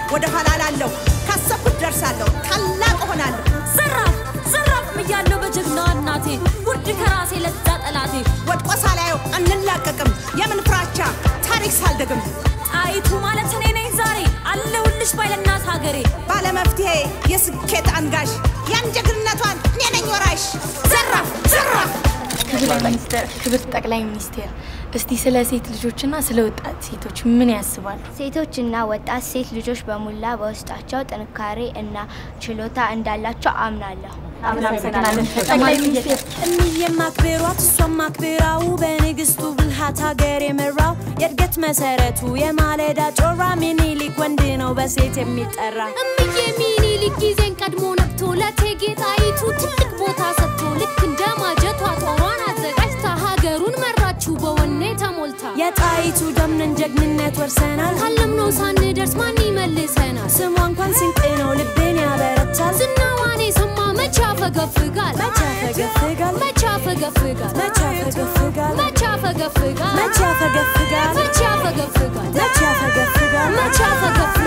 ወደ ኋላ ላለሁ ካሰብኩት ደርሳለሁ፣ ታላቅ እሆናለሁ። ዘራፍ ዘራፍ እያለሁ በጀግናዋ እናቴ ውድ ከራሴ ለዛ ጠላቴ ወድቆ ሳላየው አንላቀቅም፣ የምን ፍራቻ ታሪክ ሳልደግም ጣይቱ ማለት እኔ ነኝ ዛሬ አለሁልሽ ባይለናት ሀገሬ ባለመፍትሄ የስኬት አንጋሽ ያን ጀግንነቷን እኔ ነኝ ወራሽ። ዘራፍ ዘራፍ ክብርት ጠቅላይ ሚኒስቴር እስቲ ስለ ሴት ልጆችና ስለ ወጣት ሴቶች ምን ያስባሉ? ሴቶችና ወጣት ሴት ልጆች በሙላ በውስጣቸው ጥንካሬ እና ችሎታ እንዳላቸው አምናለሁ። ጠቅላይ ሚኒስቴር እምዬም አክብሯት እሷም አክብራው በንግስቱ ብልሃት ሀገር የመራው የእድገት መሰረቱ የማለዳ ጮራ ሚኒሊክ ወንድ ነው በሴት የሚጠራ እምዬ ሚኒሊክ ጊዜን ቀድሞ ነቅቶ ለእቴጌ ጣይቱ ትልቅ ቦታ ሰጥቶ ልክ እንደ ማጀቷ ጦሯን አዘጋጅታ ሀገሩን መራችው በወኔ ተሞልታ የጣይቱ ደምነን ጀግንነት ወርሰናል ካለምነው ሳንደርስ ማን ይመልሰናል? ስሟ እንኳን ስንቅ ነው ልቤን ያበረታል ዝናዋን የሰማ መቼ ያፈገፍጋል? መቼ ያፈገፍጋል መቼ ያፈገፍጋል? መቼ ያፈገፍጋል መቼ ያፈገፍጋል? መቼ ያፈገፍጋል መቼ ያፈገፍጋል? መቼ ያፈገፍጋል መቼ ያፈገፍጋል?